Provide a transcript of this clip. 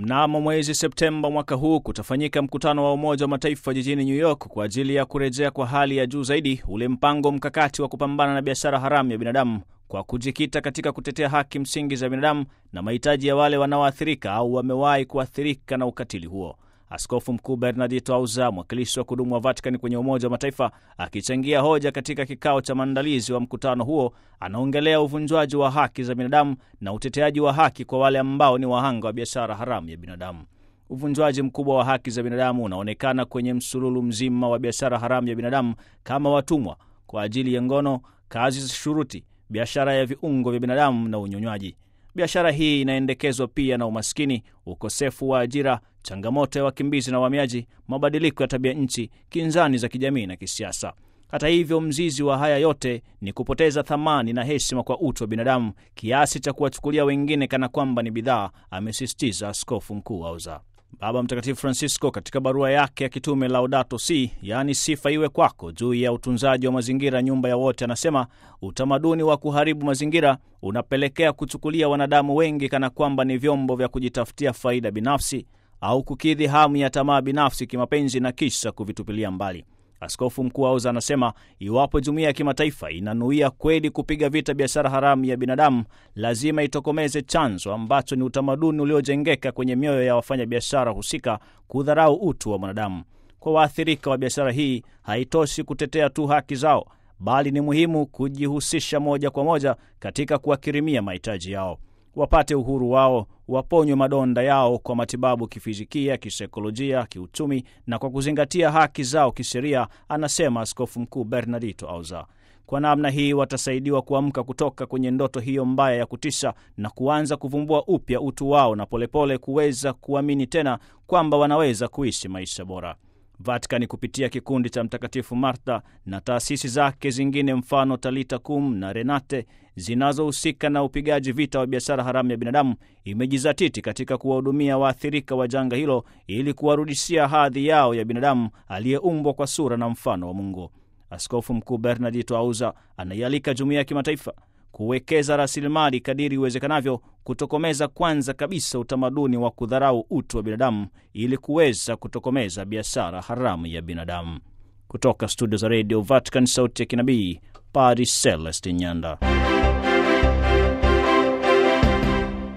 Mnamo mwezi Septemba mwaka huu kutafanyika mkutano wa Umoja wa Mataifa jijini New York kwa ajili ya kurejea kwa hali ya juu zaidi ule mpango mkakati wa kupambana na biashara haramu ya binadamu kwa kujikita katika kutetea haki msingi za binadamu na mahitaji ya wale wanaoathirika au wamewahi kuathirika na ukatili huo. Askofu Mkuu Bernardito Auza, mwakilishi wa kudumu wa Vatican kwenye Umoja wa Mataifa, akichangia hoja katika kikao cha maandalizi wa mkutano huo, anaongelea uvunjwaji wa haki za binadamu na uteteaji wa haki kwa wale ambao ni wahanga wa biashara haramu ya binadamu. Uvunjwaji mkubwa wa haki za binadamu unaonekana kwenye msululu mzima wa biashara haramu ya binadamu kama watumwa kwa ajili ya ngono, kazi za shuruti, biashara ya viungo vya binadamu na unyonywaji. Biashara hii inaendekezwa pia na umaskini, ukosefu wa ajira, changamoto ya wakimbizi na wahamiaji, mabadiliko ya tabia nchi, kinzani za kijamii na kisiasa. Hata hivyo, mzizi wa haya yote ni kupoteza thamani na heshima kwa utu wa binadamu kiasi cha kuwachukulia wengine kana kwamba ni bidhaa, amesisitiza Askofu Mkuu Auza. Baba Mtakatifu Francisco katika barua yake ya kitume Laudato Si, yaani sifa iwe kwako, juu ya utunzaji wa mazingira, nyumba ya wote, anasema utamaduni wa kuharibu mazingira unapelekea kuchukulia wanadamu wengi kana kwamba ni vyombo vya kujitafutia faida binafsi au kukidhi hamu ya tamaa binafsi kimapenzi na kisha kuvitupilia mbali. Askofu Mkuu Auza anasema iwapo jumuiya ya kimataifa inanuia kweli kupiga vita biashara haramu ya binadamu, lazima itokomeze chanzo ambacho ni utamaduni uliojengeka kwenye mioyo ya wafanyabiashara husika kudharau utu wa mwanadamu. Kwa waathirika wa biashara hii, haitoshi kutetea tu haki zao, bali ni muhimu kujihusisha moja kwa moja katika kuwakirimia mahitaji yao wapate uhuru wao, waponywe madonda yao kwa matibabu kifizikia, kisaikolojia, kiuchumi na kwa kuzingatia haki zao kisheria, anasema Askofu Mkuu Bernardito Auza. Kwa namna hii watasaidiwa kuamka kutoka kwenye ndoto hiyo mbaya ya kutisha na kuanza kuvumbua upya utu wao na polepole kuweza kuamini tena kwamba wanaweza kuishi maisha bora. Vatikani kupitia kikundi cha Mtakatifu Martha na taasisi zake zingine mfano Talita Kum na Renate zinazohusika na upigaji vita wa biashara haramu ya binadamu imejizatiti katika kuwahudumia waathirika wa janga hilo ili kuwarudishia hadhi yao ya binadamu aliyeumbwa kwa sura na mfano wa Mungu. Askofu Mkuu Bernardito Auza anaialika jumuiya ya kimataifa kuwekeza rasilimali kadiri iwezekanavyo kutokomeza kwanza kabisa utamaduni wa kudharau utu wa binadamu ili kuweza kutokomeza biashara haramu ya binadamu. Kutoka studio za redio Vatican, sauti ya kinabii, Padre Celestin Nyanda.